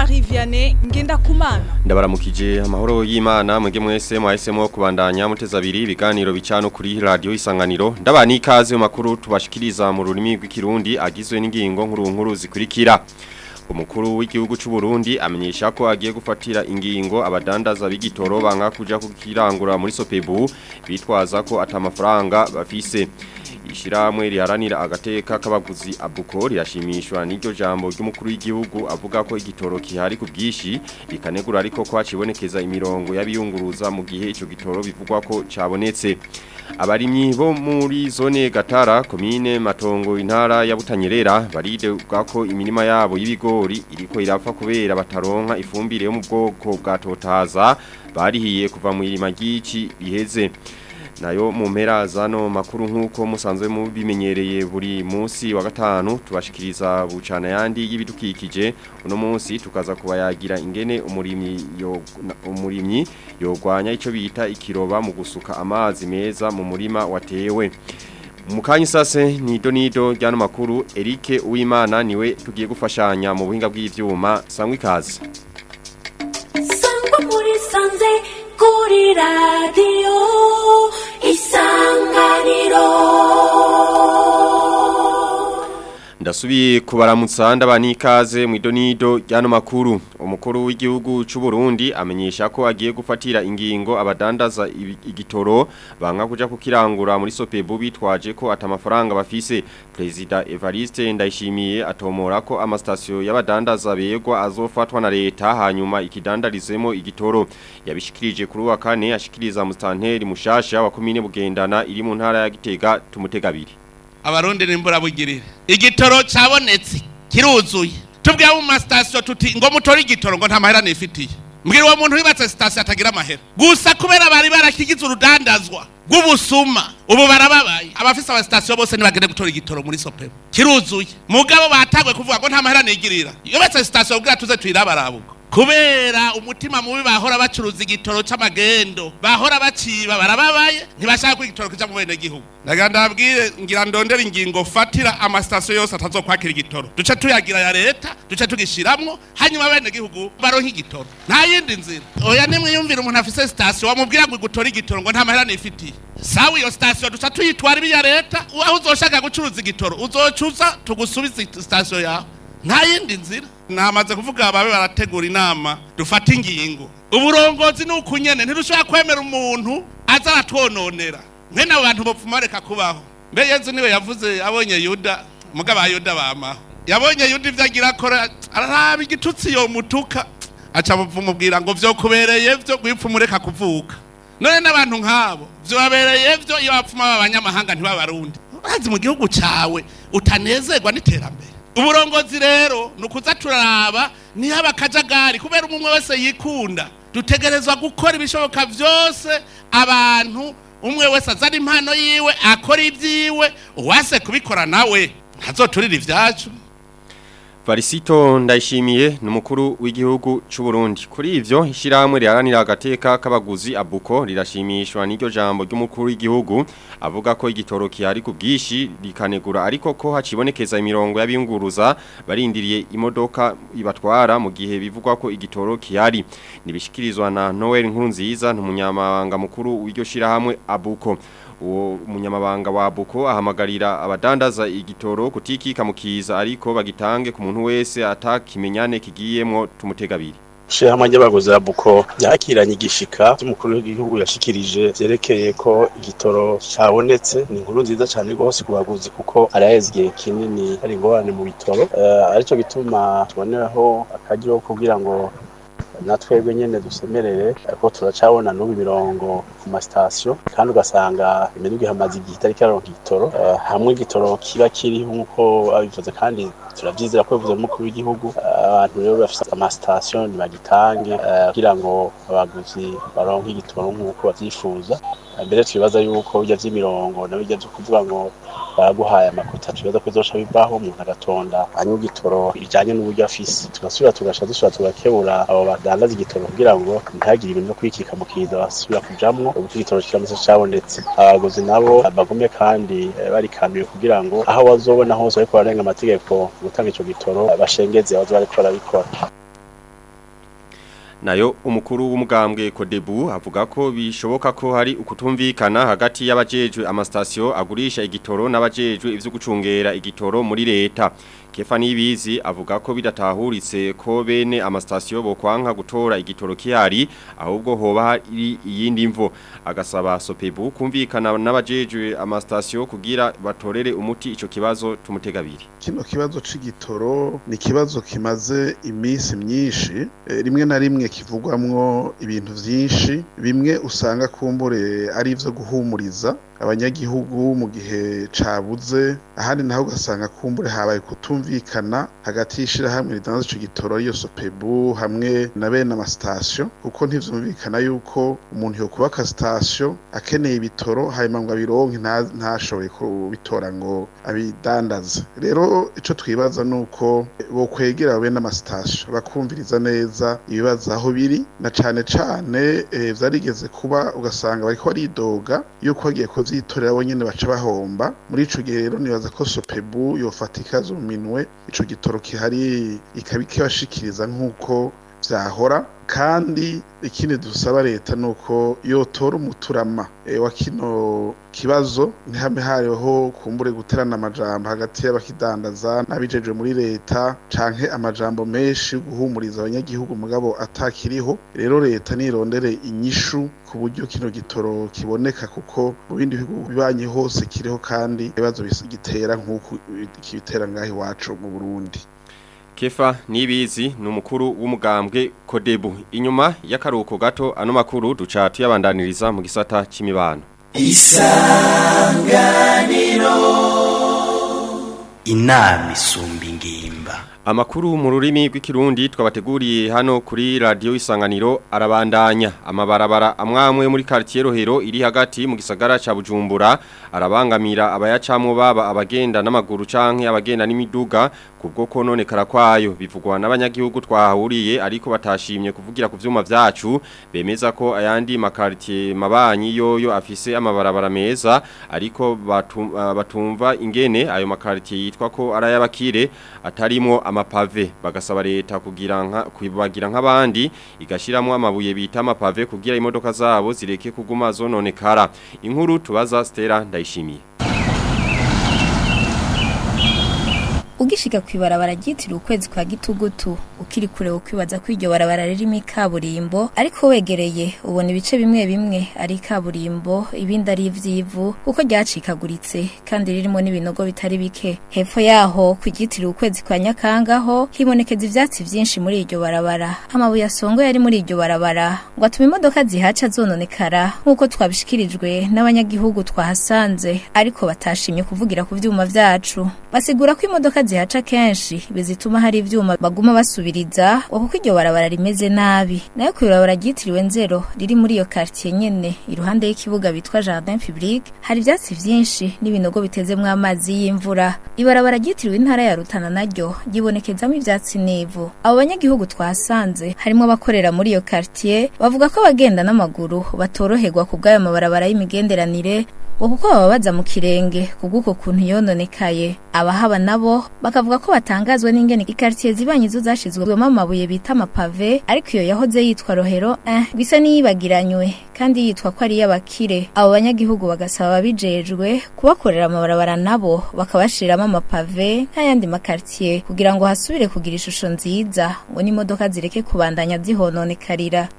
Marie Vianney Ngendakumana ndabaramukije amahoro y'Imana mwege mwese mwahisemo kubandanya muteza abiri ibiganiro bicano kuri radio isanganiro ndabani ikaze mu makuru tubashikiriza mu rurimi rw'ikirundi agizwe n'ingingo nkuru nkuru zikurikira umukuru w'igihugu cy'u Burundi amenyesha ko agiye gufatira ingingo abadandaza b'igitoro banka kuja kukirangura muri Sopebu bitwaza ko atamafaranga bafise ishiramwe riharanira agateka k'abaguzi abuko rirashimishwa n'iryo jambo ry'umukuru w'igihugu avuga ko igitoro kihari ku bwishi rikanegura ariko ko hacibonekeza imirongo y'abiyunguruza mu gihe ico gitoro bivugwa ko cabonetse abarimyi bo muri zone Gatara komine Matongo intara ya Butanyerera baridega ko imirima yabo y'ibigori iriko irapfa kubera bataronka ifumbire yo mu bwoko bwa totaza barihiye kuva mu irima ry'ici riheze nayo mu mpera zano makuru nk'uko musanzwe mubimenyereye buri munsi wa gatanu tubashikiriza bucana yandi y'ibidukikije uno munsi tukaza kubayagira ingene umurimyi yo umurimyi yogwanya ico bita ikiroba mu gusuka amazi meza mu murima watewe Mukanyi sase ni donido ryano makuru Eric Uwimana niwe tugiye gufashanya mu buhinga bw'ivyuma sangwa ikaze Sangwa muri sanze kuri radio isanganiro Ndasubiye kubaramutsa ndabani ikaze mu idonido ryano makuru umukuru w'igihugu cy'u Burundi amenyesha ko agiye gufatira ingingo abadandaza ibi- igitoro banka kuja kukirangura muri Sopebu bitwaje ko atamafaranga bafise President Evariste Ndayishimiye atomora ko amastasyo y'abadandaza begwa azofatwa na leta hanyuma ikidandarizemo igitoro yabishikirije kuri wa kane ashikiriza mustanteri mushasha wa komine bugendana iri mu ntara ya Gitega tumutega abiri abarundi nimbura bugirire igitoro cabonetse kiruzuye tubwiye mu masitasiyo tuti ngo mutore igitoro ngo nta mahera nifitiye mbwira uwo muntu wibatse sitasiyo atagira amahera gusa kubera bari barakigize urudandazwa rw'ubusuma ubu barababaye abafise amasitasiyo bose ntibagende gutora igitoro muri sopebu kiruzuye mugabo batangwe kuvuga ngo nta mahera nigirira yubatse sitasiyo bwira tuze tuyirabarabuko kubera umutima mubi bahora bacuruza igitoro c'amagendo bahora baciba barababaye ntibashaka ko igitoro kija mu bene gihugu ndagira ndabwire ngira ndondera ingingo fatira amasitasiyo yose atazokwakira igitoro duce tuyagira ya leta duce tugishiramwo hanyuma bene gihugu baronke igitoro nta yindi nzira oya nimwiyumvira umuntu afise sitasiyo wamubwira ngo igutore igitoro ngo nta mahera nifitiye sawa iyo sitasiyo duca tuyitwara ibiya leta aho uzoshaka gucuruza igitoro uzocuza tugusubize sitasiyo yawe nta yindi nzira namaze kuvuga babe barategura inama dufata ingingo uburongozi ni ukunyene ntidushobora kwemera umuntu aza aratwononera mwene abo bantu bopfuma bareka kubaho mbe yezu niwe yavuze abonye yuda mugabo yuda bamaho yabonye yuda ivyo agira akora araraba igitutsi yo mutuka aca mubwira ngo vyokubereye vyo gwipfuma ureka kuvuka none n'abantu nk'abo vyobabereye vyo iyo bapfuma b'abanyamahanga ntibabarundi urazi mu gihugu cawe utanezerwa n'iterambere uburongozi rero ni ukuza turaraba niho abakajagari kubera umwe wese yikunda dutegerezwa gukora ibishoboka byose abantu umwe wese azana impano yiwe akora ibyiwe uwase kubikora nawe ntazoturire ibyacu Varisito ndayishimiye ni umukuru w'igihugu cy'u Burundi kuri ivyo ishiramwe riharanira agateka k'abaguzi abuko rirashimishwa n'iryo jambo ry'umukuru w'igihugu avuga ko igitoro kihari ku bwishi rikanegura ariko ko hacibonekeza imirongo y'abiyunguruza barindiriye imodoka ibatwara mu gihe bivugwa ko igitoro kihari nibishikirizwa na Noel Nkurunziza n'umunyamabanga mukuru w'iryo shirahamwe abuko uwo munyamabanga wa Buko ahamagarira abadandaza igitoro kutikika mukiza ariko bagitange ku muntu wese atakimenyane kigiyemwo tumutegabiri Shirahamwe ry'abaguzi ya Buko yakiranye igishika cy'umukuru w'igihugu yashikirije vyerekeye ko igitoro cabonetse ni inkuru nziza cyane rwose ku baguzi kuko araheze igihe kinini hari ingorane mu bitoro uh, arico gituma tuboneraho akaryo kugira ngo natwebwe nyene dusemerere ko turacabona n'ubu imirongo ku masitasiyo kandi ugasanga imiduga ihamaze igihe itari kiraronka igitoro uh, hamwe igitoro kiba kiri nk'uko babivuze kandi turabyizera ko bivuze n'umukuru w'igihugu abantu rero bafite amasitasiyo ntibagitange kugira ngo abaguzi baronke igitoro nk'uko babyifuza mbere twibaza yuko bijya by'imirongo na bijya byo kuvuga ngo baraguhaye amakota tubaza ko bizoca bivaho umuntu agatonda anywa igitoro bijyanye n'uburyo afise tugasubira tugasha dusubira tugakebura abo badandaza igitoro kugira ngo ntihagire ibintu byo kwikika mu kiza basubira kujamwo ubu igitoro kiramutse cabonetse abaguzi nabo bagume kandi barikamiye kugira ngo aho bazobona hose bariko bararenga amategeko gutanga ico gitoro bashengeze abazo bariko barabikora nayo umukuru w'umugambwe Kodebu avuga ko bishoboka ko hari ukutumvikana hagati y'abajejwe amastasyo agurisha igitoro n'abajejwe ivyo gucungera igitoro muri leta Kefa Nibizi avuga ko bidatahuritse ko bene amastasyo bokwanka gutora igitoro kihari ahubwo hoba hari iyindi mvo agasaba Sopebu kumvikana n'abajejwe amastasyo kugira batorere umuti ico kibazo tumutegabiri kino kibazo c'igitoro ni kibazo kimaze imisi myinshi e, rimwe na rimwe kivugwamwo ibintu vyinshi bimwe usanga kumbure ari ivyo guhumuriza abanyagihugu mu gihe cabuze ahandi naho ugasanga kumbure habaye kutumvikana hagati y'ishirahamwe ridandaza ico gitoro ariyo sopebu hamwe na bene amasitasiyo kuko ntivyumvikana yuko umuntu yokubaka sitasiyo akeneye ibitoro hanyuma ngo abironke ntashobore kubitora ngo abidandaze rero ico twibaza nuko bokwegera bene amasitasiyo bakumviriza neza ibibazo aho biri na cane cane e, vyarigeze kuba ugasanga bariko baridoga yuko bagiye kuvyitorera bo nyene baca bahomba muri ico gihe rero nibaza ko sopebu yofata ikazo mu minwe ico gitoro kihari ikabikibashikiriza nk'uko vyahora kandi ikindi dusaba leta nuko yotora umuturama e, wa kino kibazo ntihame hariho kumbure guterana amajambo hagati y'abakidandaza n'abijejwe muri leta canke amajambo menshi yo guhumuriza abanyagihugu mugabo atakiriho rero leta nirondere inyishu ku buryo kino gitoro kiboneka kuko mu bindi bihugu bibanye hose kiriho kandi ibibazo gitera nk'uko kibitera ngaho iwacu mu Burundi Kefa Nibizi ni umukuru w'umugambwe Kodebu inyuma y'akaruhuko gato ano makuru duca tuyabandaniriza mu gisata c'imibano Isanganiro Inami isumba ingimba Amakuru mu rurimi rw'ikirundi twabateguriye hano kuri radio isanganiro arabandanya amabarabara amwamwe muri quartier Rohero iri hagati mu gisagara ca Bujumbura arabangamira abayacamwo baba abagenda n'amaguru canke abagenda n'imiduga kubwo kononekara kwayo bivugwa n'abanyagihugu twahuriye ariko batashimye kuvugira ku vyuma vyacu bemeza ko ayandi makartier mabanyi yoyo afise amabarabara meza ariko batum, uh, batumva ingene ayo makartier yitwa ko arayabakire atarimo amapave bagasaba leta kugira nka kwibagira nk'abandi igashiramo amabuye bita amapave kugira imodoka zabo zireke kuguma zononekara inkuru tubaza Stella ndayishimiye ugishika kwibarabara ryitiriwe ukwezi kwa gitugutu ukiri kure ukwibaza ko iryo barabara ririmo ikaburimbo ariko wegereye ubona ibice bimwe bimwe ari ikaburimbo ibindi ari ivyivu kuko ryacikaguritse kandi ririmo n'ibinogo bitari bike hepfo yaho kugitiriwe ukwezi kwa nyakangaho hibonekeza ivyatsi vyinshi muri iryo barabara amabuye asongoye ari muri iryo barabara ngo atuma imodoka zihaca zononekara nk'uko twabishikirijwe n'abanyagihugu twahasanze ariko batashimye kuvugira ku vyuma vyacu basigura ko imodoka zihaca kenshi bizituma hari ivyuma baguma basubiriza kuko iryo barabara rimeze nabi nayo kw'ibarabara ryitiriwe nzero riri muri iyo quartier nyene iruhande y'ikibuga bitwa jardin public hari ivyatsi vyinshi n'ibinogo bitezemwo amazi y'imvura ibarabara ryitiriwe intara ya Rutana naryo gibonekezamo ivyatsi n'ivu abo banyagihugu twasanze harimo abakorera muri iyo quartier bavuga ko abagenda n'amaguru batoroherwa ku bw'ayo mabarabara y'imigenderanire ngo kuko bababaza mu kirenge kubw'uko kuntu yononekaye abahaba nabo bakavuga ko batangazwa n'ingene ikartier zibanye zo zashizwemo amabuye bita amapave ariko iyo yahoze yitwa rohero eh, bisa n'iyibagiranywe kandi yitwa ko ari iy'abakire abo banyagihugu bagasaba ababijejwe kubakorera amabarabara nabo bakabashiriramo amapave nk'ayandi makartier kugira ngo hasubire kugira ishusho nziza ngo n'imodoka zireke kubandanya zihononekarira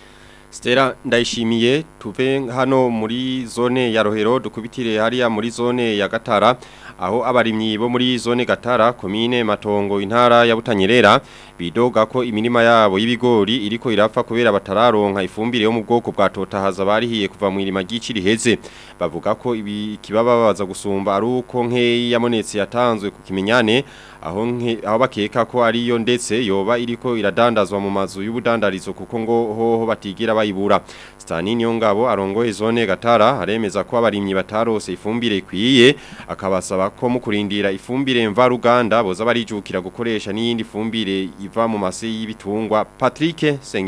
Stella ndayishimiye tuve hano muri zone ya Rohero dukubitire hariya muri zone ya Gatara aho abarimyi bo muri zone Gatara komine Matongo intara ya Butanyerera bidoga ko imirima yabo y'ibigori iriko irapfa kubera batararonka ifumbire yo mu bwoko bwa totahaza barihiye kuva mu irima ry'iciri heze bavuga ko ibi kibababaza gusumba ari uko nkeyi yamonetse yatanzwe ku kimenyane aho nke aho bakeka ko ariyo ndetse yoba iriko iradandazwa mu mazu y'ubudandarizo kuko ngo hoho batigira bayibura Stani Nyongabo arongoye zone Gatara aremeza ko abarimyi batarose ifumbire ikwiye akabasaba ko mu kurindira ifumbire mva ruganda boza barijukira gukoresha n'iyindi fumbire iva mu mase y'ibitungwa Patrick Sengiyumva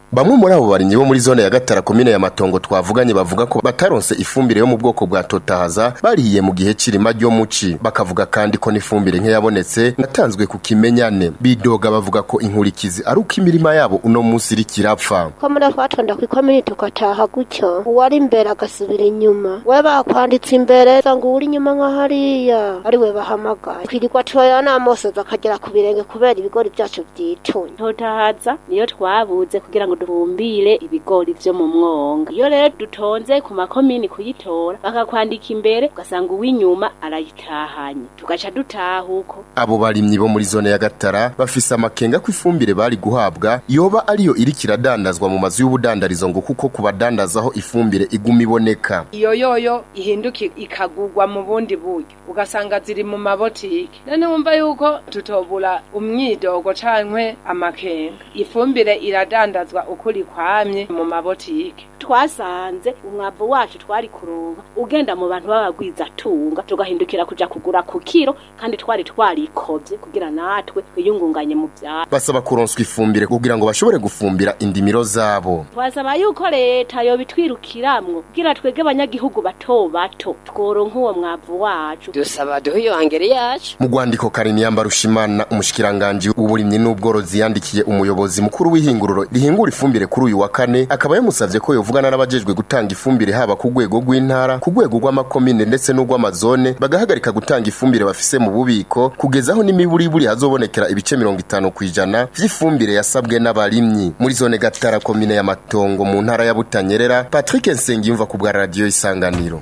bamwe muri abo barimyi bo muri zone ya gatara komine ya matongo twavuganye bavuga ko bataronse ifumbire yo mu bwoko bwa totahaza barihiye mu gihe cirima ryo muci bakavuga kandi ko n'ifumbire nke yabonetse natanzwe ku kimenyane bidoga bavuga ko inkurikizi ari uko imirima yabo uno munsi iriko irapfa ko muri twatonda ku ikomini tugataha gutyo uwari imbere agasubira inyuma we bakwanditse imbere ngo uri inyuma nka hariya ari we bahamagaye twirirwa turoya n'amosozi akagera ku birenge kubera ibigori byacu byitunye totahaza niyo twabuze kugira ngo dufumbire ibigori vyo mu mwonga iyo rero dutonze ku makomini kuyitora bakakwandika imbere ugasanga uw'inyuma arayitahanye tugaca dutaha uko abo barimyi bo muri zone ya gatara bafise amakenga ko ifumbire bari guhabwa yoba ariyo iriko iradandazwa mu mazu y'ubudandarizo ngo kuko kubadandazaho ifumbire iguma iboneka iyo yoyo ihinduka ikagurwa mu bundi buryo ugasanga ziri mu mabotike none wumva yuko tutobura umwidogo cankwe amakenga ifumbire iradandazwa ukuri kwamye mu mabotike twasanze umwavu wacu twari kuronka ugenda mu bantu b'abagwizatunga tugahindukira kuja kugura ku kiro kandi twari twarikovye kugira natwe twiyungunganye mu vyaro basaba kuronswa ifumbire kugira ngo bashobore gufumbira indimiro zabo twasaba yuko leta yobitwirukiramwo kugira twege abanyagihugu bato bato tworonka uwo mwavu wacu dusaba duhe iyo angere yacu mu rwandiko kariniyamba rushimana umushikiranganji w'uburimyi n'ubworozi yandikiye umuyobozi mukuru w'ihinguriro rihingura ifumbire kuri uyu wa kane akaba yamusavye ko yovugana n'abajejwe gutanga ifumbire haba ku rwego rw'intara ku rwego rw'amakomine ndetse n'urw'amazone bagahagarika gutanga ifumbire bafise mu bubiko kugeza aho n'imiburiburi hazobonekera ibice mirongo itanu ku ijana vy'ifumbire yasabwe n'abarimyi muri zone gatara komine ya matongo mu ntara ya butanyerera patrick nsengiyumva ku bwa radiyo isanganiro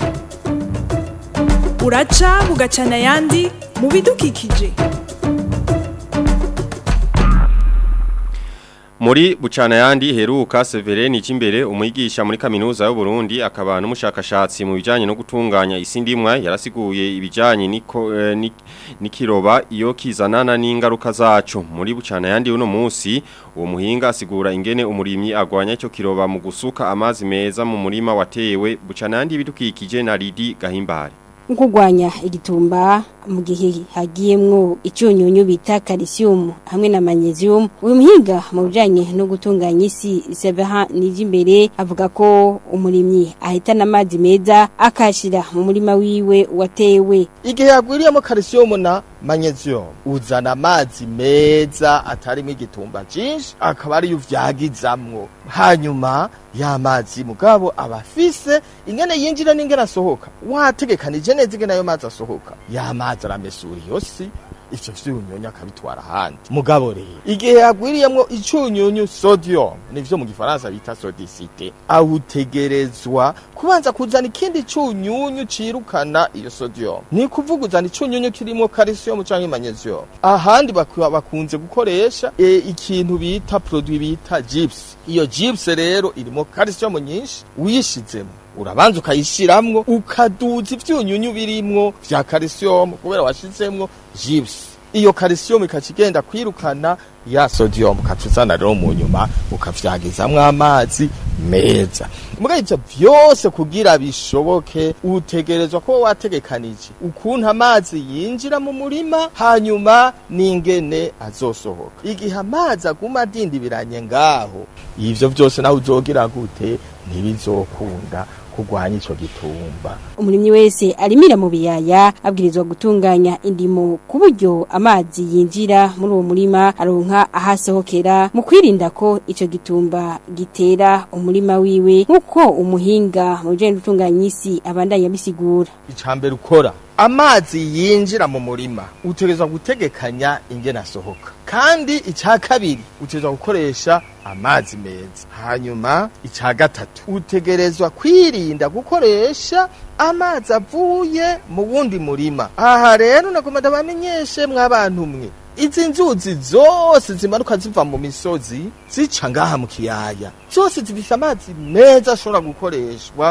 uraca bugacana ayandi mu bidukikije Muri bucana yandi heruka Severeni Cimbere umwigisha muri kaminuza y'u Burundi akaba n'umushakashatsi mu bijanye no gutunganya isi ndimwa yarasiguye ibijanye niko eh, ni- nikiroba iyo kizanana n'ingaruka zacu muri bucana yandi uno munsi uwo muhinga asigura ingene umurimyi agwanya ico kiroba mu gusuka amazi meza mu murima watewe bucana yandi bidukikije na Lidi Gahimbare nkugwanya igitumba mu gihe hagiyemwo icyunyunyu bita calcium hamwe na magnesium uyu muhinga mu bijanye no gutunganya isi Severin Nijimbere avuga ko umurimyi ahitana amazi meza akashira mu murima wiwe watewe igihe yagwiriyemo calcium na magnesium uzana amazi meza atarimo igitumba cyinshi akaba ariyo uvyagizamwo hanyuma ya mazi mugabo aba afise ingene yinjira n'ingene asohoka wategekanije neza ingene ayo mazi asohoka ya mazi aramesura iyo si ivyo vyunyunyu akabitwara ahandi mugabo rero igihe yagwiriyemwo icunyunyu sodium nivyo mu gifaransa bita sodicite awutegerezwa kubanza kuzana ikindi cunyunyu cirukana iyo sodium ni kuvuga uzana icunyunyu kirimo calcium canke magnesium ahandi bakwa- bakunze gukoresha e, ikintu bita produit bita gyps iyo gyps rero irimo calcium nyinshi uyishizemo urabanza ukayishiramwo ukaduza ivyunyunyu birimwo vya calcium kubera washizemwo gyps iyo calcium ikaca igenda kwirukana ya sodium ukaca uzana rero mu nyuma ukavyagizamwo amazi meza muga ivyo vyose kugira bishoboke utegerezwa kuba wategekanije ukuntu amazi yinjira mu murima hanyuma n'ingene azosohoka igihe amazi aguma adindibiranye ngaho ivyo vyose nawe uzogira gute ntibizokunda kurwanya ico gitumba umurimyi wese arimira mu biyaya abwirizwa gutunganya indimo ku buryo amazi yinjira muri uwo murima aronka ahasohokera mu kwirinda ko ico gitumba gitera umurima wiwe nk'uko umuhinga mu bijanye no gutunganya isi abandanya bisigura icambere ukora amazi yinjira mu murima utegerezwa gutegekanya ingene asohoka kandi icya kabiri utegerezwa gukoresha amazi meza hanyuma icya gatatu utegerezwa kwirinda gukoresha amazi avuye mu wundi murima aha rero nagomba ndabamenyeshe mw'abantu mwe izi nzuzi zose zimanuka ziva mu misozi zica ngaha mu kiyaya zose zifise amazi meza ashobora gukoreshwa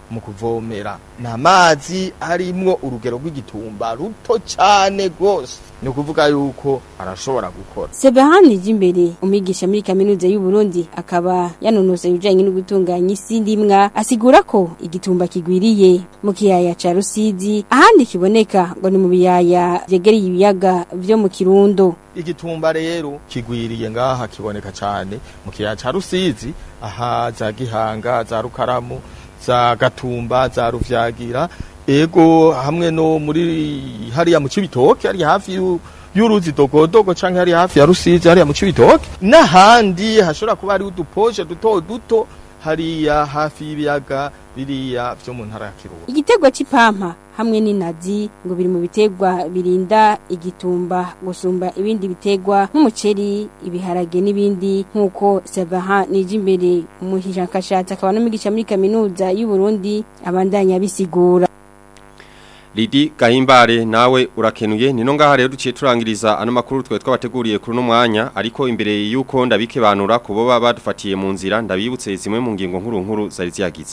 mu kuvomera ni amazi arimwo urugero rw'igitumba ruto cyane rwose ni ukuvuga yuko arashobora gukora Sebahani Jimbere umwigisha muri kaminuza y'u Burundi akaba yanonosoye ibijanye no gutunganya isi ndimwa asigura ko igitumba kigwiriye mu kiyaya ca Rusizi ahandi kiboneka ngo ni mu biyaya vyegereye ibiyaga vyo mu Kirundo igitumba rero kigwiriye ngaha kiboneka cyane mu kiyaya ca Rusizi aha za Gihanga za Rukaramu za Gatumba za Ruvyagira ego hamwe no muri hariya mu Cibitoke hari hafi yu y'uruzi dogodogo canke hari hafi ya Rusizi hariya mu Cibitoke n'ahandi hashobora kuba hari uduposhe duto duto hariya hafi y'ibiyaga biriya vyo mu ntara ya Kirundo Igitegwa c'ipampa hamwe n'inazi ngo biri mu bitegwa birinda igitumba gusumba ibindi bitegwa nk'umuceri ibiharage n'ibindi nk'uko Sabaha Nijimbere umuhishakashatsi akaba n'umwigisha muri kaminuza y'u Burundi abandanya bisigura Lidi Gahimbare nawe urakenuye nino ngaha rero duciye turangiriza ano makuru twe twabateguriye kuri no mwanya ariko imbere yuko ndabike banura kubo baba badufatiye mu nzira ndabibutse zimwe mu ngingo nkuru nkuru zari ziyagize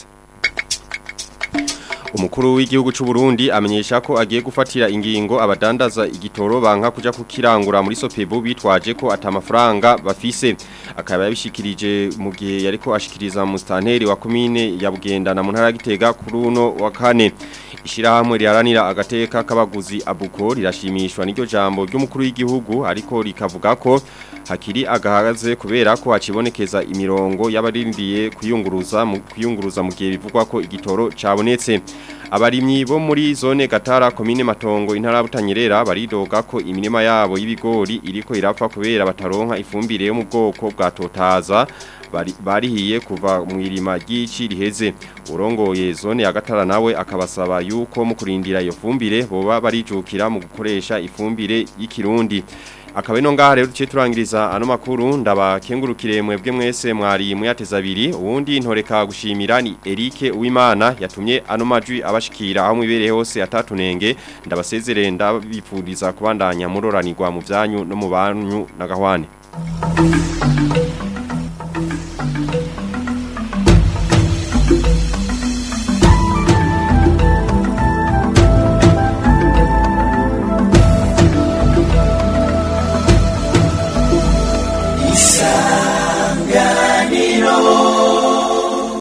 Umukuru w'igihugu c'u Burundi amenyesha ko agiye gufatira ingingo abadandaza igitoro banka kuja kukirangura muri Sopebu bitwaje ko atamafaranga bafise akaba yabishikirije mu gihe yariko ashikiriza mu stanteri wa commune ya Bugendana mu ntara ya Gitega kuri uno wa kane ishirahamwe riharanira agateka k'abaguzi abuko rirashimishwa n'iryo jambo ry'umukuru w'igihugu ariko rikavuga ko hakiri agahagaze kubera ko hacibonekeza imirongo y'abarindiye kuyunguruza mu kuyunguruza mu gihe bivugwa ko igitoro cabonetse abarimyi bo muri zone Gatara komine Matongo intara butanyerera baridoga ko imirima yabo y'ibigori iriko irapfa kubera bataronka ifumbire yo mu bwoko bwa totaza bari barihiye kuva mu irima ry'ici riheze urongoye zone ya Gatara nawe akabasaba yuko mu kurindira iyo fumbire boba barijukira mu gukoresha ifumbire y'ikirundi akaba ino ngaha rero duciye turangiriza ano makuru ndabakengurukire mwebwe mwese mwari muyateza abiri uwundi ntoreka gushimira ni Eric Uwimana yatumye ano majwi abashikira aho mwibereye hose atatunenge ndabasezerere ndabipfuriza kubandanya muroranirwa mu byanyu no mu banyu na gahwane